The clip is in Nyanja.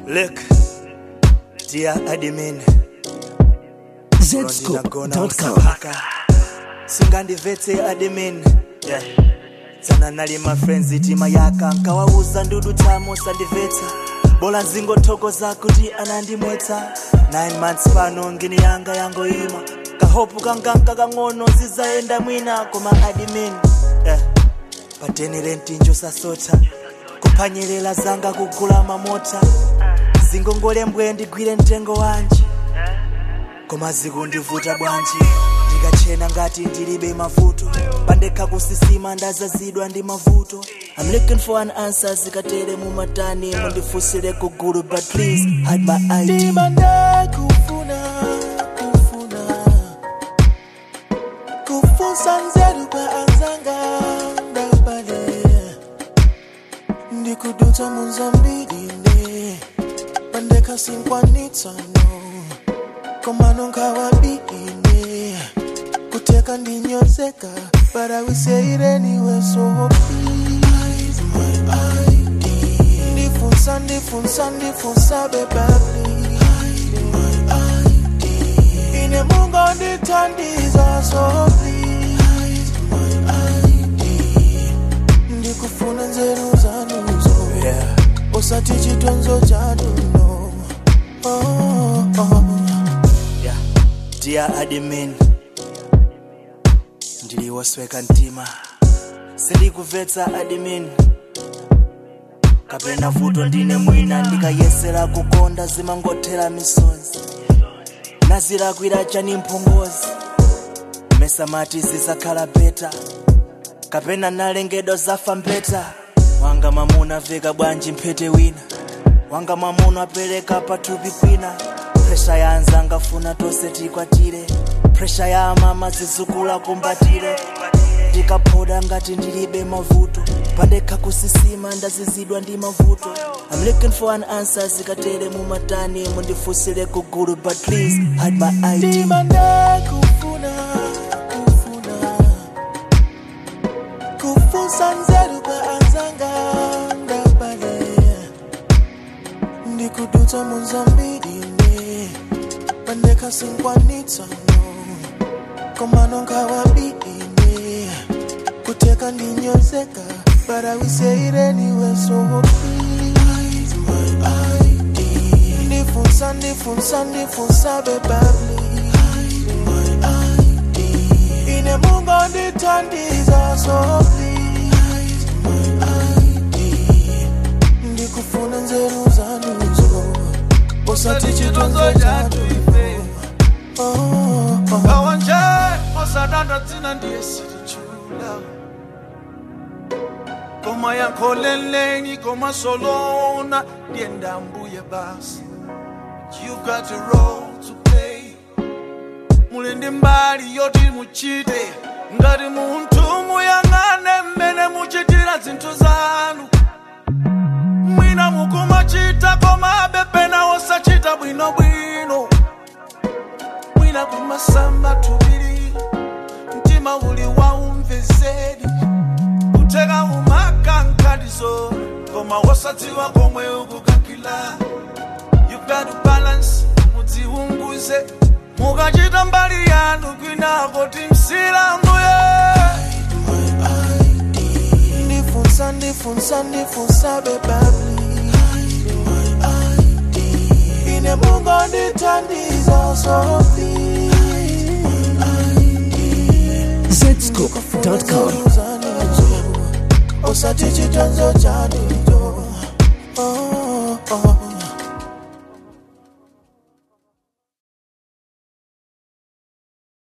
Look, dear admin, Zscope.com. usapaka sungandivetse admin yeah. tsana nali ma friends itima yaka nkawauza ndudu tamo sandivetse bola nzingothokoza kuti anandimwetsa 9 months pano ngini yanga yangoima kahopu kanganka kang'ono zizayenda mwina koma admin yeah. patenere mtinjo sasota kuphwanyerera zanga kugula mamota zingongole mbwe ndigwire mtengo wanji koma zikundivuta bwanji ndikachena ngati ndilibe mavuto pandekha kusisima ndazazidwa ndi mavuto I'm looking for an answer zikatere mumatani mundifunsire kugulu but please hide my ID ndimanda kufuna kufuna kufunsa nzeru kwa anzanga ndabale ndikudutsa munzambirinde pandekasinkwanitsano komano nkawabine kuteka ndinyozeka but I will say it anyway so please my ID ndifunsa ndifunsa ndifunsa beba please my ID ine mungo ndithandiza so please my ID ndikufuna nzeru zanuzo yeah. usati chitonzo chanuno oh, oh. yeah. dear admin ndiliwosweka mtima sindikubvetsa admin kapena vuto ndine mwina ndikayesera kukonda zimangothera misozi nazilakwira chani mphongozi mesamati zizakhala beta kapena nalengedwa zafa mbeta wanga mamuna veka bwanji mphete wina wanga mamuna apereka pathupi kwina presha ya anzanga funa tonse tikwatire presha ya amama zizukula kumbatire ndikaphoda ngati ndilibe mavuto pandekha kusisima ndazizidwa ndi mavuto I'm looking for an answer zikatere mumatani mundifunsire kugulu but please hide my ID ndimanda kufuna kufuna kufunsa nzeru kwa anzanga ndabale ndikudutsa munzambirinde pandekasinkwanitsano komano nkawabine kuteka ndinyozeka but I will say it anyway so please my ID ndifunsa ndifunsa ndifunsa beba please my ID ine mungo ndithandiza so please my ID ndikufuna nzeru zanuzo usati chitonzo chatu oh, oh. kawanje osadanda dzina ndiye sirichula koma yankholeleni koma solona ndiye ndambuye basi you've got a role to play muli ndi mbali yoti muchite ngati munthu muyang'ane mmene muchitira zinthu zanu mwina mukumachita koma bepena osachita bwinobwino mwina kumasamba tubiri mtima uli waumvezeri kuteka umakankalizo koma wosadziwa komwe ukukakila You've got to balance mudziunguze mukachita mbali yanu kwinako timsilanguye ndifunsa ndifunsa ndifunsa beba please my ID ine mungo ndithandiza so please Zscope.com. usati chitonzo chanu